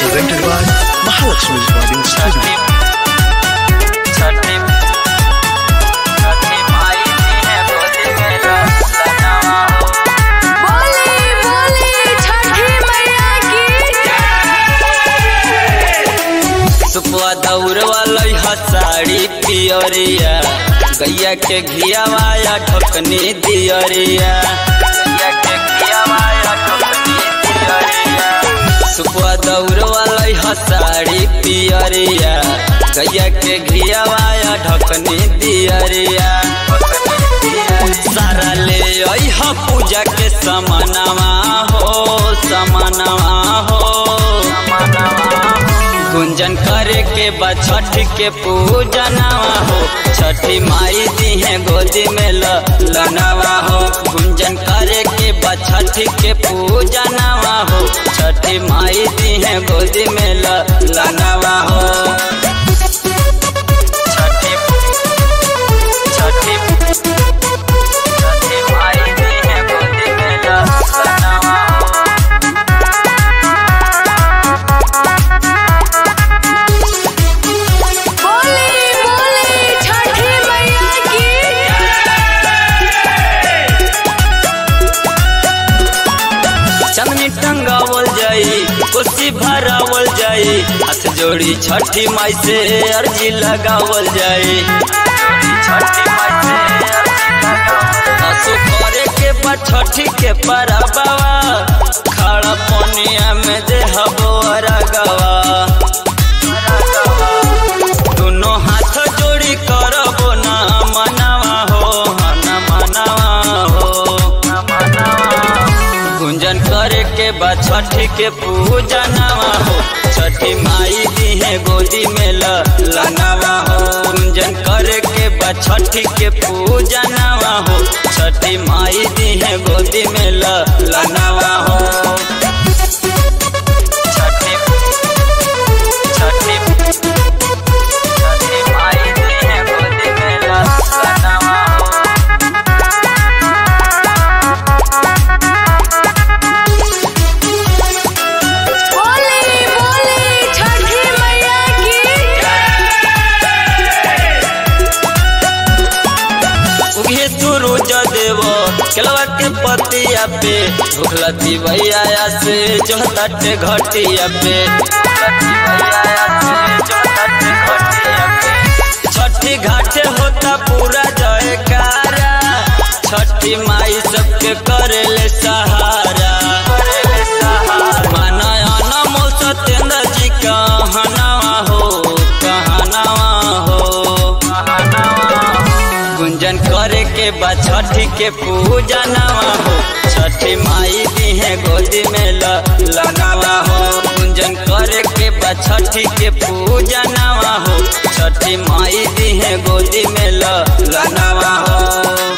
presented by Mahalakshmi Recording Studio. छठी छठी माई जी है गोदी में लखनवा हो बोले बोले छठी मैया की सुपवा दौड़ वाला साड़ी पियरिया गैया के घियावा या ठोकनी दियरिया गैया के घियावा या ठोकनी दियरिया सुपवा दौड़ वाला साड़ी पियरिया गैया के घियावा या ढकनी दियरिया सारा ले अइह पूजा के समानवा हो समानवा हो गुंजन करे के बाद छठ के पूजनवा हो छठी माई दी है गोदी में ल लनवा हो गुंजन करे के बाद छठ के पूजनवा हो छठी माई दी है गोदी में ल लनवा हो छठी छठी छठी माई दी है गोदी में ल लनवा हो बोले बोले छठी मैया की चमनी टंगावल जाई कुर्सी भरावल जाई हाथ जोड़ी छठी माई से अर्जी लगावल जाई छठी माई से असु करे के बा छठी के परबवा खड़ा पनिया में दे हबोरा गवा दोनों हाथ जोड़ी करबो ना मनावा हो ना मनावा हो ना मनावा गुंजन करे के बाद छठी के पूजनवा हो छठी माई दी है गोदी में ल लनवा हो गुंजन करे के बाद छठी के पूजनवा हो छठी माई दी है गोदी में ल लनवा हो छठी छठी छठी माई दी है गोदी में ल लनवा हो बोले बोले छठी मैया की उगे सूरज देव केलवा के पतिया पे भूखलती भैया से जो तटे घटिया पे छठी घाटे होता पूरा जयकारा छठी माई सबके करेले सहारा माना अनमोल सत्येंद्र जी कहनावा हो कहनावा हो गुंजन करे के बाद छठी के पूजनवा हो छठी माई दी है गोदी में ल लनवा हो गुंजन करे के बाद छठी के पूजनवा हो छठी माई दी है गोदी में ल लनवा हो